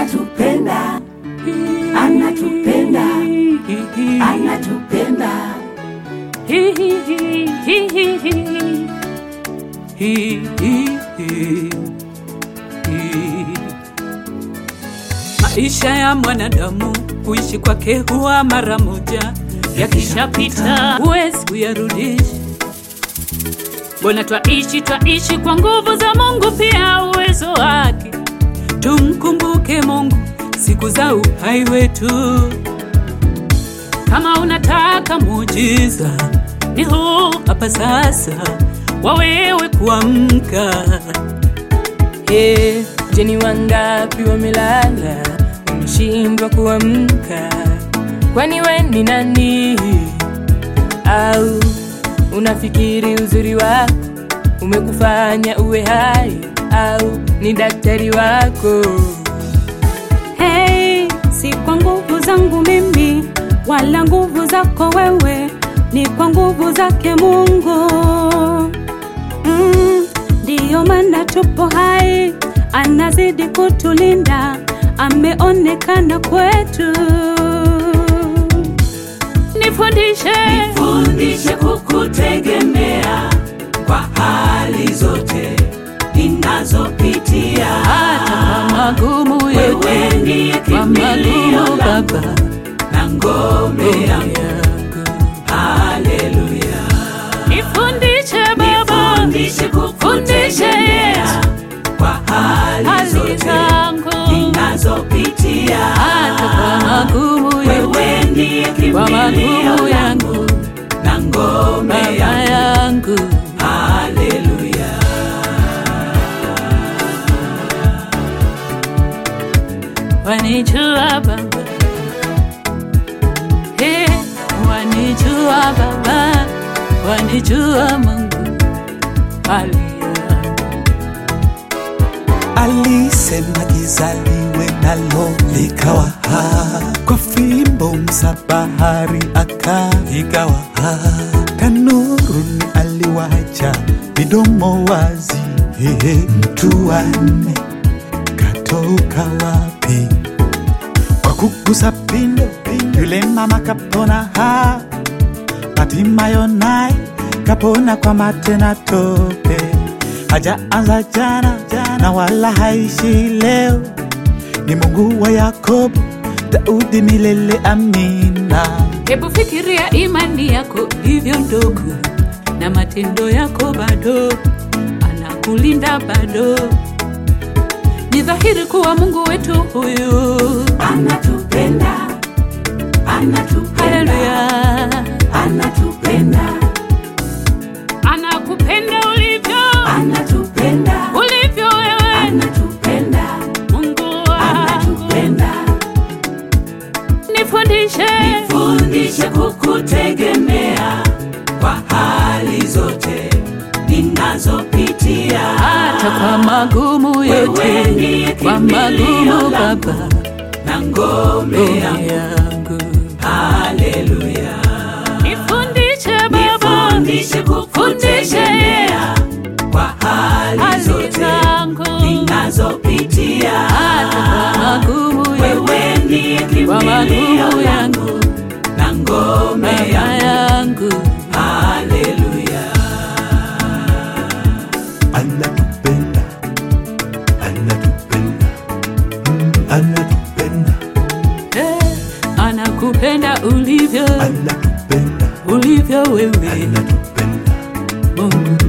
anatupenda, anatupenda, anatupenda. Maisha ya mwanadamu kuishi kwake huwa mara moja, yakishapita huwezi kuyarudisha. Mbona twaishi twaishi kwa nguvu za Mungu, pia uwezo wake. Tumkumbuke Mungu siku za uhai wetu. Kama unataka muujiza, ni huu hapa sasa, wawewe kuamka. Hey, je, ni wangapi wamelala wameshindwa kuamka? Kwani we ni nani? Au unafikiri uzuri wako umekufanya uwe hai? Au ni daktari wako? Hey, si kwa nguvu zangu mimi wala nguvu zako wewe, ni kwa nguvu zake Mungu. Mm, ndiyo maana tupo hai, anazidi kutulinda, ameonekana kwetu. Nifundishe, Fundishe kukutegemea kwa hali zote ninazopitia. Hata kwa magumu Wewe yote, ndiye kwa kimbilio magumu langu Baba, na ngome yangu. yangu. Haleluya. Nifundishe Baba, Fundishe kukutegemea kwa hali hali zote zangu, ninazopitia. hata kwa magumu yote, Wewe ndiye kwa kimbilio magumu langu yangu, na ngome Baba yangu. yangu. Haleluya. Wanijua Baba, hey, wanijua Baba, wanijua Mungu, haleluya. Alisema giza liwe nalo likawa ha, kwa fimbo msabahari akaigawa ha, tanuruni aliwacha midomo wazi. Hehe, mtu wanne katoka wapi? Kwa kugusa pindo, yule mama kapona ha, Hatimayo naye kapona kwa mate na tope, hajaanza jana na wala haishi leo. Ni Mungu wa Yakobo, Daudi milele, amina. Hebu fikiria imani yako ilivyo ndogo na matendo yako bado, anakulinda bado. Ni dhahiri kuwa Mungu wetu huyu, Anatupenda, anatupenda, haleluya, anatupenda, anakupenda ulivyo anatupenda, ulivyo wewe, anatupenda, Mungu wangu. anatupenda. Nifundishe, Fundishe kukutegemea kwa hali zote ninazopitia. hata kwa magumu Wewe yote, ndiye kwa kimbilio magumu langu Baba na ngome ngome yangu. yangu. Haleluya. Nifundishe Baba, Fundishe kukutegemea kwa hali hali zote zangu ninazopitia. hata kwa magumu yote, Wewe ndiye kwa kimbilio magumu langu yangu, na ngome Baba yangu. yangu. Haleluya. Anatupenda, anatupenda, mm, anatupenda, Eh, anakupenda ulivyo anatupenda, ulivyo wewe anatupenda. Mungu